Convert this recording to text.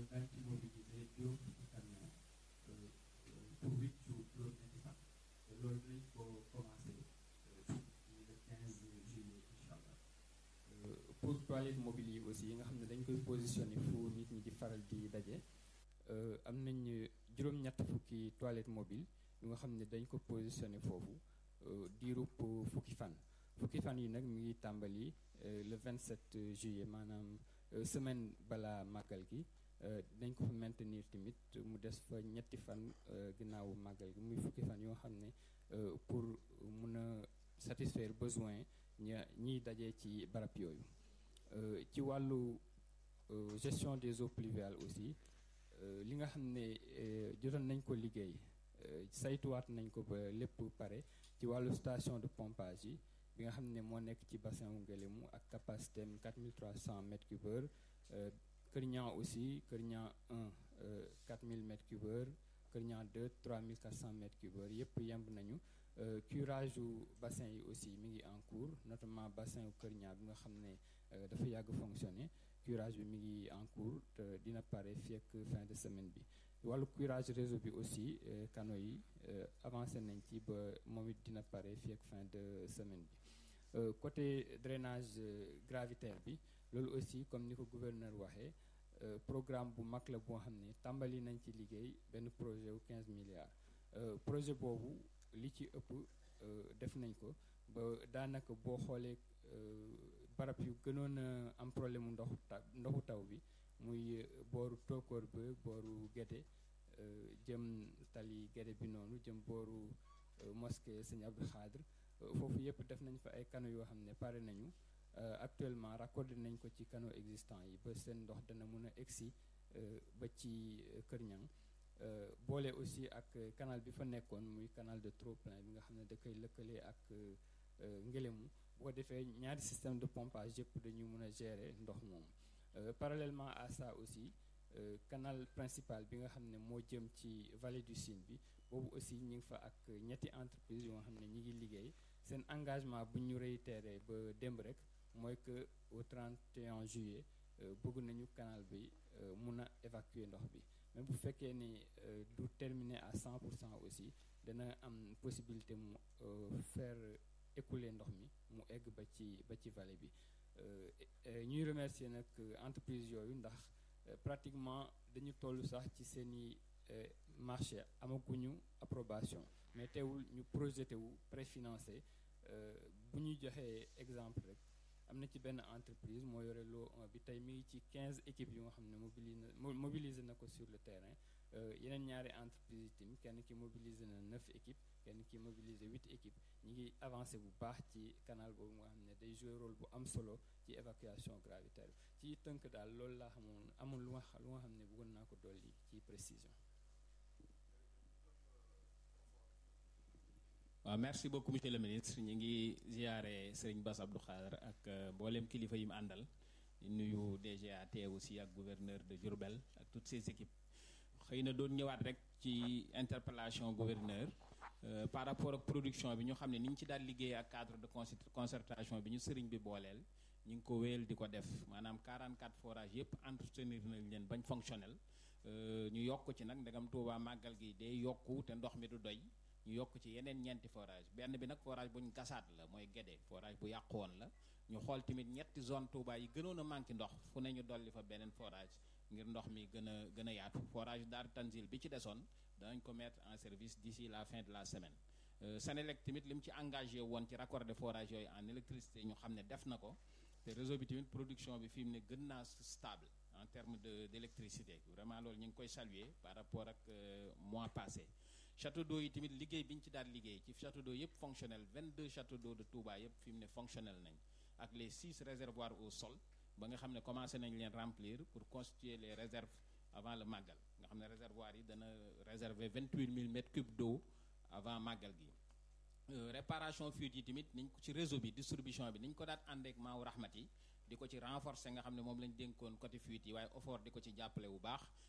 daañu ci mobiliser juróom fukki camion pour huit jours juróom-ñetti fan te loolu dinañ ko commencé fii le 15 juillet incha allah. pour toilettes mobiles yi aussi nga xam ne dañ koy positionné fu nit ñi di faral di daje am nañ juróom-ñett fukki toilettes mobiles yu nga xam ne dañ ko positionné foofu diirub fukki fan fukki fan yi nag mi ngi tàmbali le 27 juillet maanaam semaine balaa màggal gi dañ ko fa maintenir tamit mu des fa ñetti fan ginnaawu màggal gi muy fukki fan yoo xam ne pour mun a satisfaire besoin ña ñiy dajee ci barab yooyu ci wàllu gestion des eaux pluviales aussi li nga xam ne jotoon nañ ko liggéey saytuwaat nañ ko ba lépp pare ci wàllu station de pompage yi bi nga xam ne moo nekk ci bassin wu Ngélémou ak capacité am 4300 mètres cube heure Kër Niang aussi Kër Niang 1 4000 mètres cube heure Kër Niang 2 3400 mètres cube heure yëpp yemb nañu curage yu bassin yi aussi mi ngi en cours notamment bassin wu Kër Niang bi nga xam ne dafa yàgg fonctionner curage bi mi ngi en cours te dina pare fii ak fin de semaine bi wàllu curage réseau bi aussi canaux yi avancé nañ ci ba moom it dina pare fii ak fin de semaine bi côté drainage gravitaire bi loolu aussi comme ni ko gouverneur waxee programme bu mag la boo xam ne tàmbali nañ ci liggéey benn projet wu 15 milliards projet boobu li ci ëpp def nañ ko ba daanaka boo xoolee barab yu gënoon a am problème mu ndoxu ta ndoxu taw bi muy booru tookoor ba booru Gédé jëm tali Gédé bi noonu jëm booru mosquée Sëñ Abdou Khadre foofu yëpp def nañ fa ay canaux yoo xam ne pare nañu actuellement raccordé nañ ko ci canaux existants yi ba seen ndox dana mën a egsi ba ci Kër Niang boole aussi ak canal bi fa nekkoon muy canal de trop-plein bi nga xam ne da koy lëkkale ak Ngélémou bu ko defee ñaari système de pompage yëpp dañu mën a gérer ndox moom parallèlement à ça aussi canal principal bi nga xam ne moo jëm ci vallée du Sine bi boobu aussi ñu ngi fa ak ñetti entreprise yoo xam ne ñi ngi liggéey seen engagement bu ñu réitéré ba démb rek mooy que au 31 juillet bëgg nañu canal bi mun a évacuer ndox bi même bu fekkee ni du terminer à 100 pour cent aussi dana am possibilité mu faire écouler ndox mi mu egg ba ci ba ci vallée bi ñuy remercier nag entreprise yooyu ndax pratiquement dañu toll sax ci seeni marché amaguñu approbation mais teewul ñu projeté wu préfinancé bu ñu joxee exemple rek am na ci benn entreprise moo yore loo bi tey mi ngi ci 15 équipes yu nga xam ne mobilisé na mobilisé na ko sur le terrain yeneen ñaari entreprise yi tamit kenn ki mobilisé na 9 équipes kenn ki mobilisé 8 équipes ñi ngi avancé bu baax ci canal boobu nga xam ne day jouer rôle bu am solo ci évacuation gravitaire ci tënk daal loolu laa xamoon amul lu nga lu nga xam ne bëggoon naa ko dolli ci précision waaw merci beaucoup monsieur le ministre ñu ngi ziare Serigne Bass Abdou Khadre ak mboolem kilifa yi mu àndal di nuyu DGAT aussi ak gouverneur de Diourbel ak toutes ses équipes xëy na doon ñëwaat rek ci interpellation gouverneur par rapport ak production bi ñu xam ne ni ñu ci daal liggéey ak cadre de concertation bi ñu sëriñ bi booleel ñu ngi ko wéyal di ko def maanaam 44 forages yëpp entretenir nañ leen bañ fonctionnel ñu yokk ci nag ndegam Touba màggal gi day yokku te ndox mi du doy ñu yokk ci yeneen ñeenti forage benn bi nag forage bu ñu gasaat la mooy Guédé forage bu yàqu woon la ñu xool tamit ñetti zone Touba yi gënoon a manqué ndox fu ne ñu dolli fa beneen forage ngir ndox mi gën a gën a yaatu forage Daaru Tanzil bi ci desoon danañ ko mettre en service d'ici la fin de la semaine Senelec tamit li mu ci engagé woon ci raccordé forage yooyu en électricité ñu xam ne def na ko te réseau bi tamit production bi fi mu ne gën naa stable en termes de d'électricité vraiment loolu ñu ngi koy saluer par rapport ak mois passé château d'eau yi tamit liggéey bi ñu ci daal liggéey ci château d'eau yëpp fonctionnel 22 château d'eau de Touba yëpp fi mu ne fonctionnel nañ ak les 6 réservoirs au sol ba nga xam ne commencé nañ leen remplir pour constituer les réserves avant le màggal nga xam ne réservoir yi dana réserver 28 000 mètres cubes d'eau avant màggal gi réparation fuite yi tamit niñ ko ci réseau bi distribution bi niñ ko daat àndeek maaw rahmat yi di ko ci renforcer nga xam ne moom lañ dénkoon côté fuite yi waaye effort di ko ci jàppale bu baax